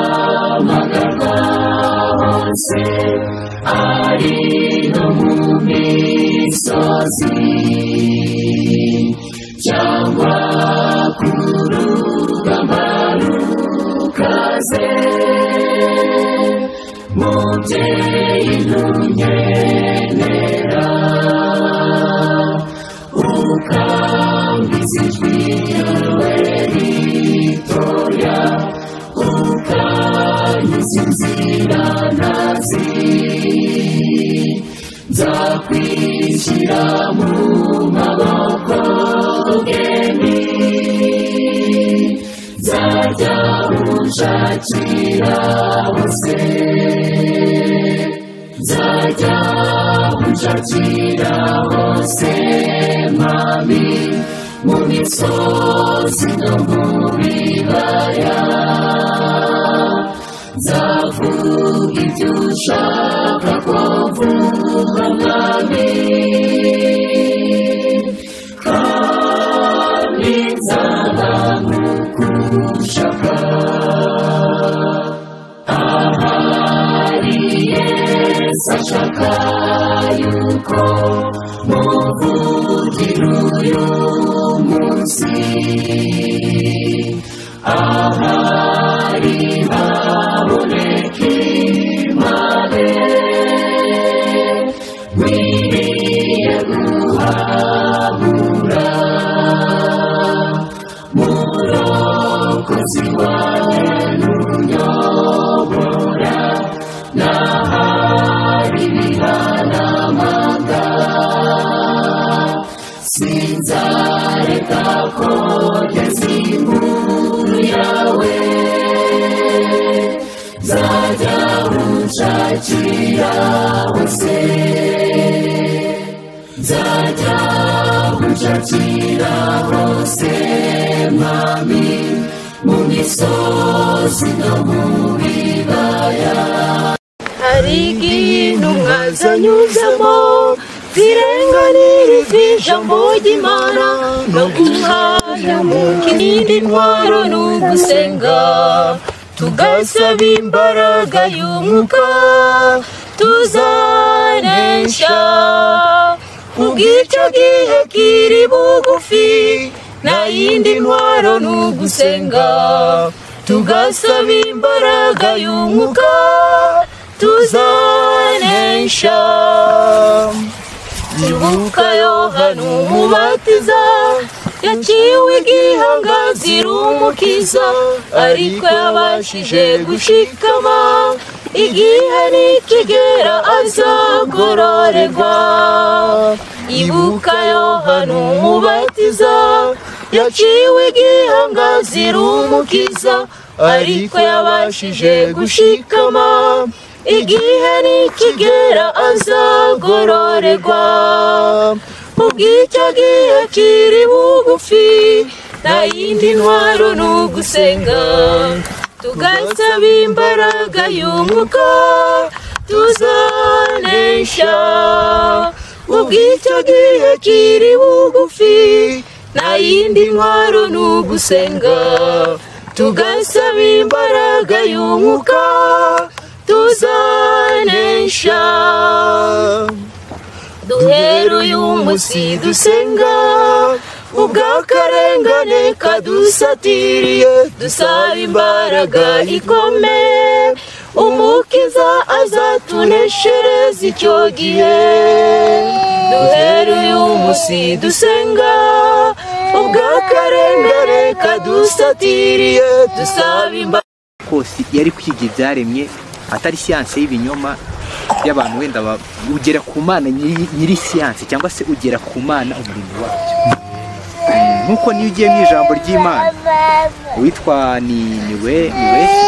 nzahamagarwa hose ari no mu misozi cyangwa ku rugamba rukaze mubyeyi ntunkenera ukambiza ijwi ryawe ritoya ukankiza inzira ntazi nzakwishyira mu maboko y'umugeni nzajya ushakira hose nzajya ushakira hose mami mu misozi no mu bibaya nzavuga ibyo ushaka ko mvuga mwami kandi nzaba nkukushaka ahari yesu ashaka yuko muvugira uyu munsi ahari haboneka impande nkwiriye guhabura murokozi wawe unyobora n'ahari bihanamanga sinzareka ko ngeze inkuru yawe nzajya unshakira hose nzajya unshakira hose mami mu misozi no mu bibaya hari igihe intumwa zanyuzamo zirenganira ijambo ry'imana no guhayamuka indi ntwaro ni ugusenga tugasaba imbaraga y'umwuka tuzanesha ubw'icyo gihe kiri bugufi nta yindi ntwaro ni ugusenga tugasaba imbaraga y'umwuka tuzanesha ibuka yohana umubatiza yaciwe igihanga zirumukiza ariko yabashije gushikama igihe nikigera azagororerwa ibuka yohana umubatiza yaciwe igihanga zirumukiza ariko yabashije gushikama igihe nikigera azagororerwa ubw'icyo gihe kiri bugufi nta yindi ntwaro ni ugusenga tugasaba imbaraga y'umwuka tuzanesha ubw'icyo gihe kiri bugufi nta yindi ntwaro ni ugusenga tugasaba imbaraga y'umwuka tuzanesha duhera uyu munsi dusenga ubw'akarengane kadusatiriye dusaba imbaraga ikomeye umukiza azatuneshereza icyo gihe duhera uyu munsi dusenga ubw'akarengane kadusatiriye dusaba imbaraga kose yari kwiga ibyaremye atari siyanse y'ibinyoma y'abantu wenda ba- ugera ku mana nyiri nyiri siyanse cyangwa se ugera ku mana umurimo wabyo nk'uko niyo ugiye mu ijambo ry'imana uwitwa ni ni we ni wese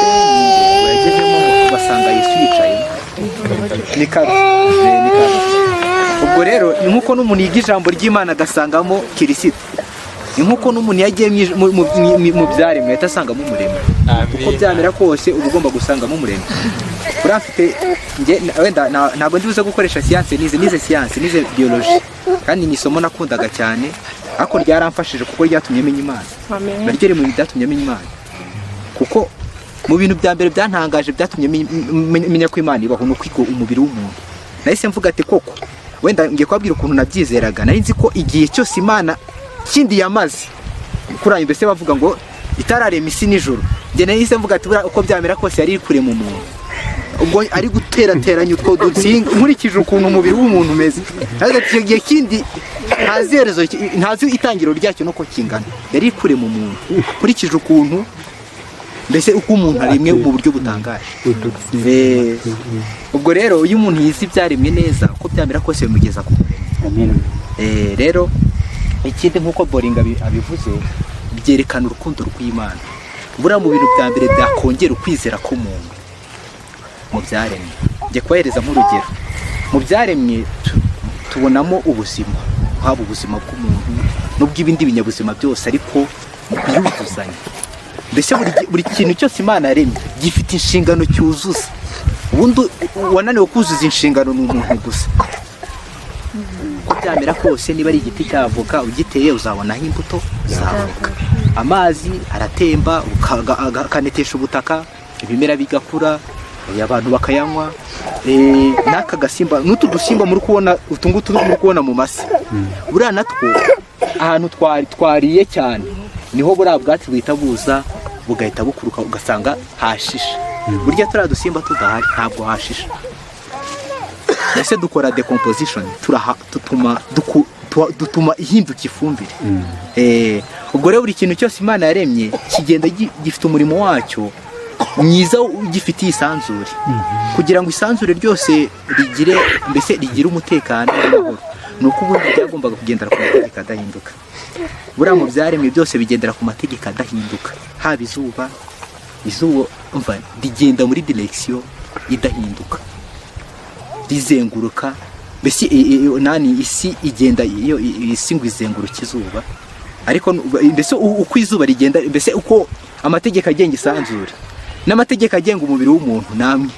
uragezemo basanga yesu yicaye ni karo Eh, ni karo ubwo rero ni nk'uko n'umuntu yiga ijambo ry'imana agasangamo kirisito ni nk'uko n'umuntu yagiye mu ij- mu- mu- mu- mu byaremwe ahita asangamo umuremyi uko byamera kose uba ugomba gusangamo umuremyi uriya mfite njye na- wenda na- ntabwo ndi buze gukoresha siyanse nize nize siyanse nize biyoloji kandi ni isomo nakundaga cyane ariko ryaramfashije kuko ryatumye menya imana naryo riri mu byatumye amenya imana kuko mu bintu bya mbere byantangaje byatumye menya- menya menya ko imana ibaho ni ukwiga umubiri w'umuntu nahise mvuga ati koko wenda ngiye kubabwira ukuntu nabyizeraga nari nzi ko igihe cyose imana kindi yamaze kuri ayo mbese bavuga ngo itararema isi nijoro njye nahise mvuga ati "Buriya uko byamera kose yari iri kure mu muntu ubwo ari guterateranya utwo dutsinga nkurikije ukuntu umubiri w'umuntu umeze ariko icyo gihe kindi ntazi iherezo ki- ntazi itangiro ryacyo n'uko kingana yari iri kure mu muntu nkurikije ukuntu mbese uko umuntu aremwe mu buryo butangaje Eh, ubwo rero iyo umuntu yize ibyaremwe neza uko byamera kose bimugeza ku muremyi Eh, rero ikindi nk'uko boringa abi- abivuze byerekana urukundo rw'imana buriya mu bintu bya mbere byakongera ukwizera k'umuntu mu byaremwe njye kubahereza nk'urugero mu byaremwe tu- tubonamo ubuzima haba ubuzima bw'umuntu n'ubw'ibindi binyabuzima byose ariko byuzuzanya mbese buri gi- buri kintu cyose imana yaremye gifite inshingano cyuzuza ubundi wananiwe kuzuza inshingano ni umuntu gusa uko byamera kose niba ari igiti cy'avoka ugiteye uzabonaho imbuto zavoka amazi aratemba ukaga- aga- akanetesha ubutaka ibimera bigakura eh, abantu bakayanywa eh, n'aka gasimba n'utu dusimba muri kubona utu ngutu muri kubona mu masi buriya natwo ahantu twari twariye cyane niho buriya bwatsi buhita buza bugahita bukuruka ugasanga hashishe burya turiya dusimba tudahari ntabwo hashishe ese dukora decomposition turaha dutuma duku- tuwa- dutuma ihinduka ifumbire Eh, ubwo rero buri kintu cyose imana yaremye kigenda gi- gifite umurimo wacyo mwiza ugifitiye isanzure kugira ngo isanzure ryose rigire mbese rigire umutekano n'amahoro ni uko ubundi byagombaga kugendera ku mategeko adahinduka buriya mu byaremwe byose bigendera ku mategeko adahinduka haba izuba izuba umva, rigenda muri direction idahinduka rizenguruka mbese i- i- i- nani isi igenda iyo i- isi ngo izenguruke izuba ariko nu- mbese u- uko izuba rigenda mbese uko amategeko agenga isanzure n'amategeko agenga umubiri w'umuntu namwe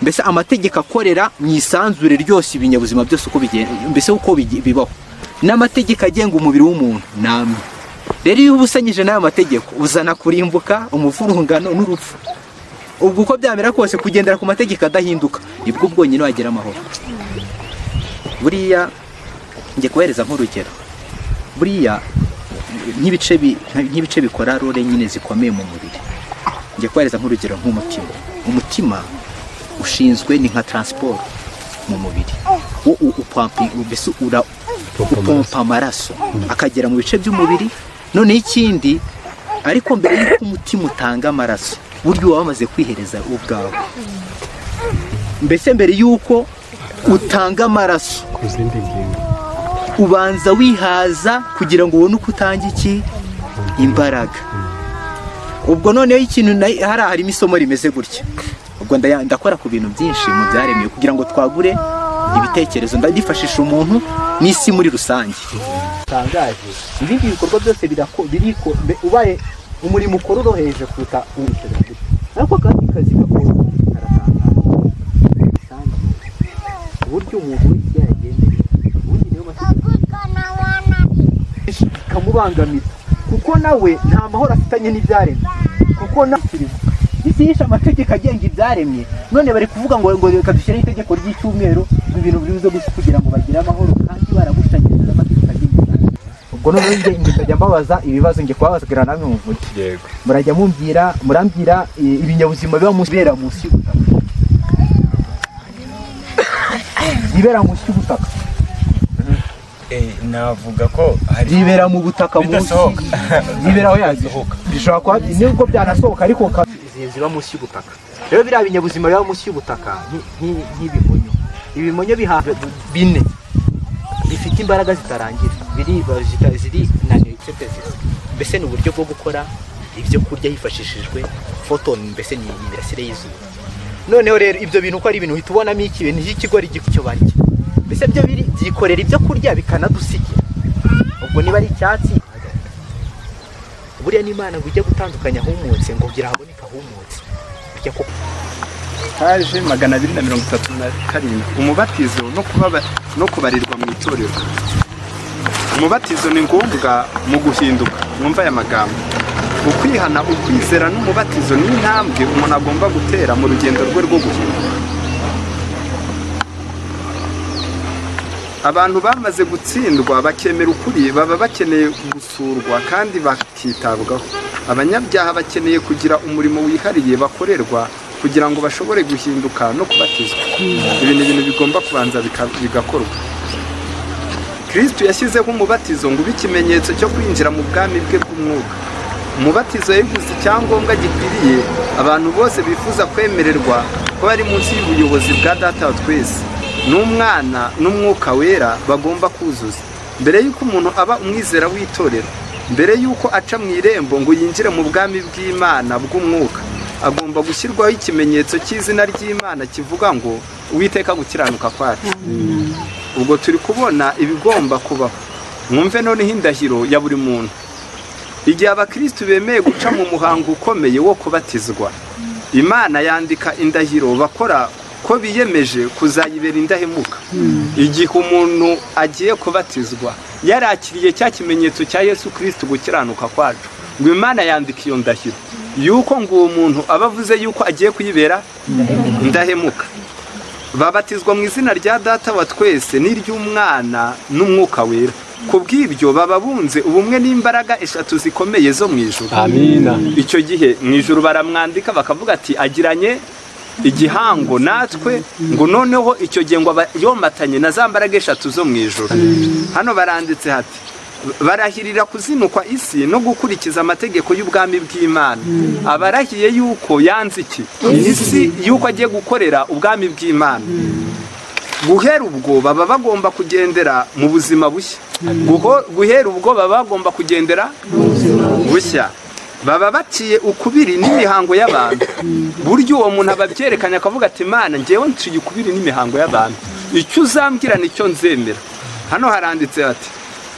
mbese amategeko akorera mu isanzure ryose ibinyabuzima byose uko bigenda mbese uko bigi- bibaho n'amategeko agenga umubiri w'umuntu namwe rero iyo ubusanyije n'ayo mategeko uzana kurimbuka umuvurungano n'urupfu ubwo uko byamera kose kugendera ku mategeko adahinduka nibwo bwonyine wagira amahoro buriya njye kubahereza nk'urugero buriya nk'ibice bi- nk'ibice bikora role nyine zikomeye mu mubiri njye kubahereza nk'urugero nk'umutima umutima ushinzwe ni nka transport mu mubiri wo u- upampi mbese ura upompa amaraso akagera mu bice by'umubiri noneho ikindi ariko mbere y'uko umutima utanga amaraso burya uba wamaze kwihereza ubwawe mbese mbere y'uko utanga amaraso ku zindi ngingo ubanza wihaza kugira ngo ubone uko utanga iki imbaraga ubwo noneho ikintu na- hariya harimo isomo rimeze gutya ubwo ndaya- ndakora ku bintu byinshi mu byaremwe kugira ngo twagure ibitekerezo ndifashisha umuntu n'isi muri rusange bitangaje ibindi bikorwa byose birako- biriko mbe- ubaye umurimo ukora uroheje kuruta uwuteganyije ariko kandi kazi gakora karatangaje uburyo umuntu wese yagendera ubundi niyo mategeko bikamubangamira kuko nawe nta mahoro afitanye n'ibyaremwe kuko nakiriwe isi yishe amategeko agenga ibyaremye none bari kuvuga ngo ngo reka dushyireho itegeko ry'icyumweru ibintu bibuze gusa kugira ngo bagire amahoro kandi barabushanyiriza amategeko agenga ibyaremwe ubwo noneho njye njye nkajya mbabaza ibibazo njye kubabazagira namwe muvure yego murajya mumbwira murambwira eh, ibinyabuzima biba munsi- bibera munsi y'ubutaka bibera munsi y'ubutaka Eh, navuga ko hari byibera mu butaka munsi Bidasohoka. byibera aho yazihoka bishobora kuba nubwo byanasohoka ariko ka- zi- ziba munsi y'ubutaka rero biriya binyabuzima biba munsi y'ubutaka nki- nki- nk'ibimonyo ibimonyo bihawe bine bifite imbaraga zitarangira biriba zita- zirinaniwe etc. mbese ni uburyo bwo gukora ibyo kurya hifashishijwe photon mbese ni imirasire y'izuba noneho rero ibyo bintu uko ari ibintu uhita ubonamo iki ibintu by'ikigori icyo barya mbese byo biri byikorera ibyo kurya bikanadusigira ubwo niba ari icyatsi buriya n'imana ngo ujye gutandukanya ahumutse ngo kugira haboneke ahumutse bijya ko paje magana abiri na mirongo itatu na karindwi umubatizo no kubaba no kubarirwa mu itorero umubatizo ni ngombwa mu guhinduka mwumva aya magambo ukwihana ukwizera n'umubatizo ni intambwe umuntu agomba gutera mu rugendo rwe rwo guhuma abantu bamaze gutsindwa bakemera ukuri baba bakeneye gusurwa kandi bakitabwaho abanyabyaha bakeneye kugira umurimo wihariye bakorerwa kugira ngo bashobore guhinduka no kubatizwa ibi ni ibintu bigomba kubanza bika- bigakorwa kirisitu yashyizeho umubatizo ngo ube ikimenyetso cyo kwinjira mu bwami bwe bw'umwuka umubatizo yabivuze icyangombwa gikwiriye abantu bose bifuza kwemererwa ko bari munsi y'ubuyobozi bwa data wa twese n'umwana n'umwuka wera bagomba kuzuza mbere y'uko umuntu aba umwizera w'itorero mbere y'uko aca mu irembo ngo yinjire mu bwami bw'imana bw'umwuka agomba gushyirwaho ikimenyetso cy'izina ry'imana kivuga ngo uwiteka gukiranuka kwacu ubwo turi kubona ibigomba kubaho mwumve noneho indahiro ya buri muntu igihe abakirisitu bemeye guca mu muhango ukomeye wo kubatizwa imana yandika indahiro bakora ko biyemeje kuzayibera indahemuka igihe umuntu agiye kubatizwa yarakiriye cya kimenyetso cya yesu kirisitu gukiranuka kwacu ngo imana yandika iyo ndahiro yuko ngo uwo muntu aba avuze yuko agiye kuyibera indahemuka babatizwa mu izina rya data wa twese n'iry'umwana n'umwuka wera ku bw'ibyo baba bunze ubumwe n'imbaraga eshatu zikomeye zo mu ijuru amina icyo gihe mu ijuru baramwandika bakavuga ati agiranye igihango natwe ngo noneho icyo gihe ngo aba yomatanye na za mbaraga eshatu zo mu ijuru hano baranditse hati barahirira kuzinukwa isi no gukurikiza amategeko y'ubwami bw'imana abarahiye yuko yanze iki isi yuko agiye gukorera ubwami bw'imana guhera ubwo baba bagomba kugendera mu buzima bushya Guho- guhera ubwo baba bagomba kugendera bushya baba baciye ukubiri n'imihango y'abantu buryo uwo muntu ababyerekanye akavuga ati imana ngewe nciye ukubiri n'imihango y'abantu icyo uzambwira nicyo nzemera hano haranditse hati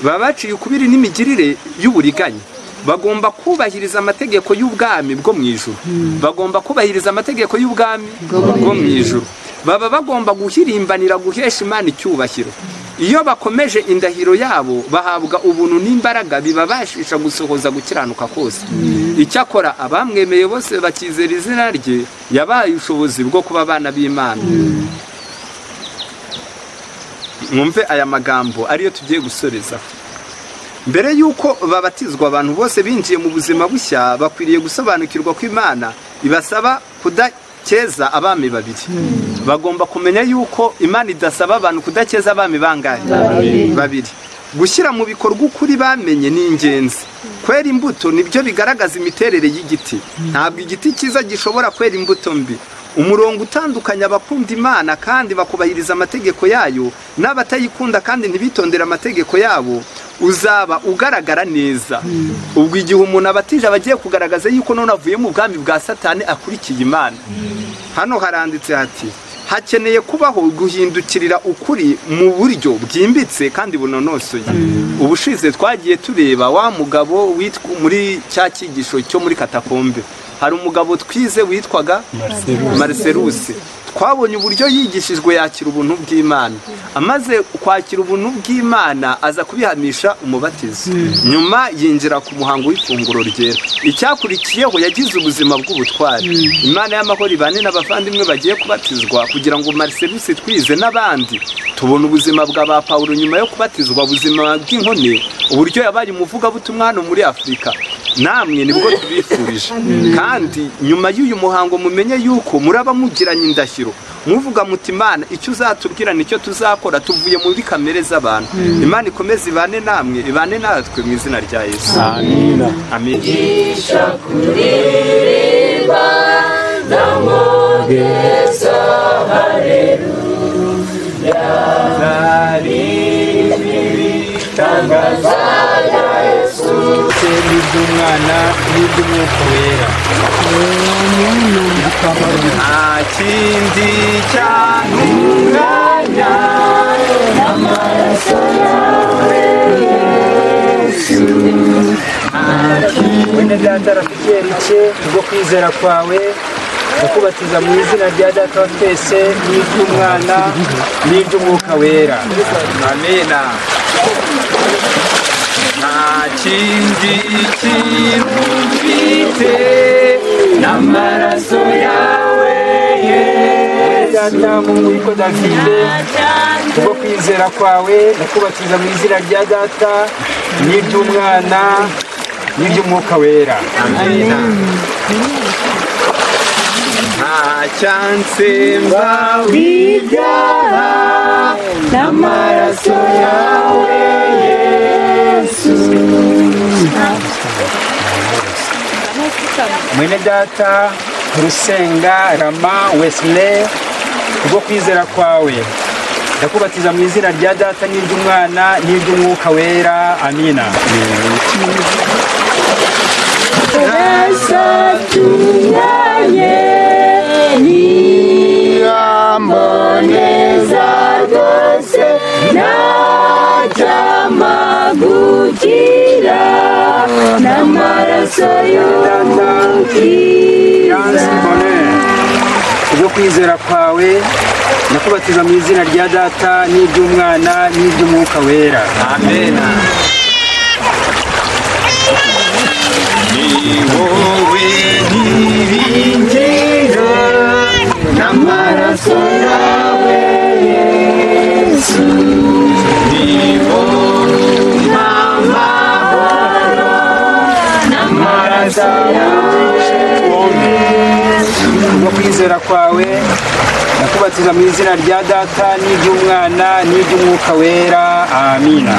baba baciye ukubiri n'imigirire y'uburiganya bagomba kubahiriza amategeko y'ubwami bwo mu ijuru bagomba kubahiriza amategeko y'ubwami bwo mu ijuru baba bagomba guhirimbanira guhesha imana icyubahiro iyo bakomeje indahiro yabo bahabwa ubuntu n'imbaraga bibabashisha gusohoza gukiranuka kose icyakora abamwemeye bose bakizera izina rye yabaye ubushobozi bwo kuba abana b'imana mwumve aya magambo ariyo tugiye gusoreza mbere y'uko babatizwa abantu bose binjiye mu buzima bushya bakwiriye gusobanukirwa ko imana ibasaba kudakeza abami babiri bagomba kumenya yuko imana idasaba abantu kudakeza abami bangahe babiri gushyira mu bikorwa ukuri bamenye ni ingenzi kwera imbuto nibyo bigaragaza imiterere y'igiti ntabwo igiti cyiza gishobora kwera imbuto mbi umurongo utandukanya abakunda imana kandi bakubahiriza amategeko yayo n'abatayikunda kandi ntibitondere amategeko yabo uzaba ugaragara neza ubwo igihe umuntu abatije aba agiye kugaragaza yuko none avuye mu bwami bwa satani akurikiye imana hano haranditse hati hakeneye kubaho guhindukirira ukuri mu buryo bwimbitse kandi bunonosoye ubushize twagiye tureba wa mugabo witwa muri cya cyigisho cyo muri katakombe hari umugabo twize witwaga mariseruse twabonye uburyo yigishijwe yakira ubuntu bw'imana amaze kwakira ubuntu bw'imana aza kubihamisha umubatizo nyuma yinjira ku muhango w'ifunguro ryera icyakurikiyeho yagize ubuzima bw'ubutwari imana y'amahoro ibane n'abavandimwe bagiye kubatizwa kugira ngo mariserisi twize n'abandi tubona ubuzima bwa ba pawulo nyuma yo kubatizwa ubuzima bw'inkone uburyo yabaye umuvugabutumwa hano muri afurika namwe nibwo tubifurije kandi nyuma y'uyu muhango mumenye yuko muraba mugiranye indahiro muvuga muti imana icyo uzatubwira nicyo tuzakora tuvuye muri kamere z'abantu imana ikomeze ibane namwe ibane natwe mu izina rya yesu amina amen ndetse n'iby'umwana n'iby'umwuka wera nta kindi cyantunganya mwene data rafiki rike kubwo kwizera kwawe kukubatiza mu izina rya data wa twese n'iby'umwana n'iby'umwuka wera amena nta kindi kintu mfite n'amaraso yawe data mu witwa davide kubwo kwizera kwawe ndakubatiza mu izina rya data n'iry'umwana n'iry'umwuka wera amina nta cyansemba w'ibyaha n'amaraso yawe mwene data rusenga rama wesile kubwo kwizera kwawe ndakubatiza mu izina rya data n'iry'umwana n'iry'umwuka wera amina Yansi Bonheur, kubwo kwizera kwawe ndakubatiza mu izina rya data n'iry'umwana n'iry'umwuka wera amena ni wowe nyiringira n'amaraso yawe yesu ni wowe mpamahoro n'amaraso yawe kubwo kwizera kwawe ndakubatiza mu izina rya data n'iry'umwana n'iry'umwuka wera amina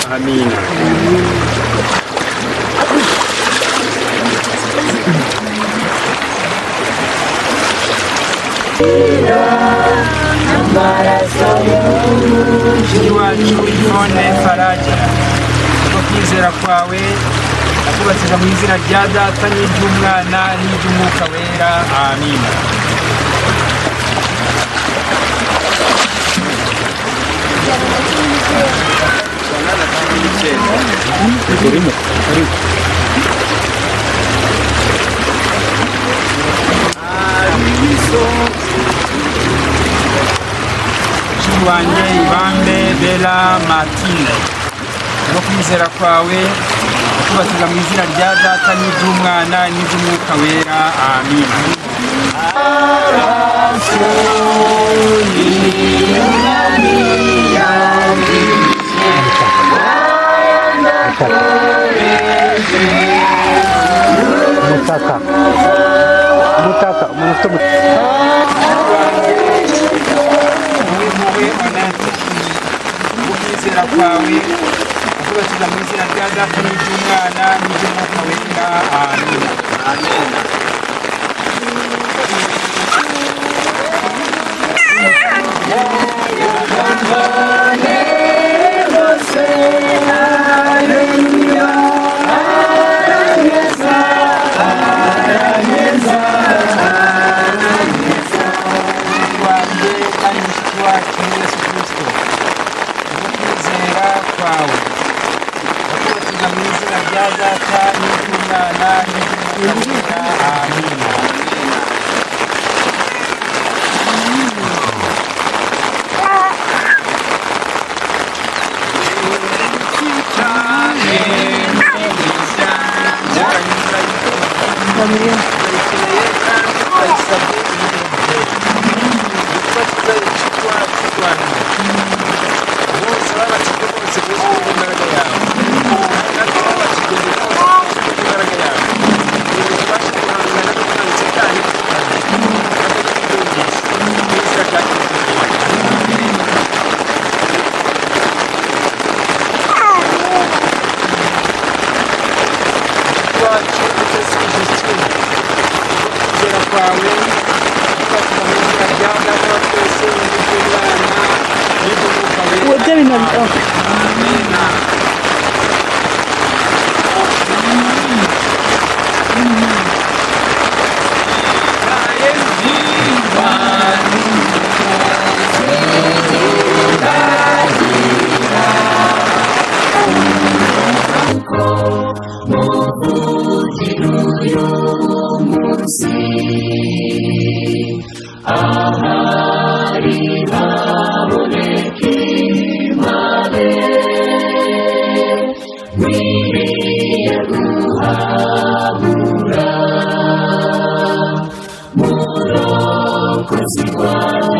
amina mushiki wacu yvonne faraja kubwo kwizera kwawe akubatiza mu izina rya data n'iry'umwana n'iry'umwuka wera amina mushiki wanjye ibambe bela matine kubwo kwizera kwawe akubatiza mu izina rya data n'iry'umwana n'iry'umwuka wera amina wowe onate ubwizera kwawe ubwibatiza mu izina rya data n'iry'umwana n'iry'umwuka wera amina wanjye kandi mushiki wacu yesu kirisito ukwizera kwawe akubatiza mu izina rya data n'iry'umwana n'iry'umwuka wera amina Amina. munsi ahari haboneka imbabe nkwiriye guhabura murokozi wawe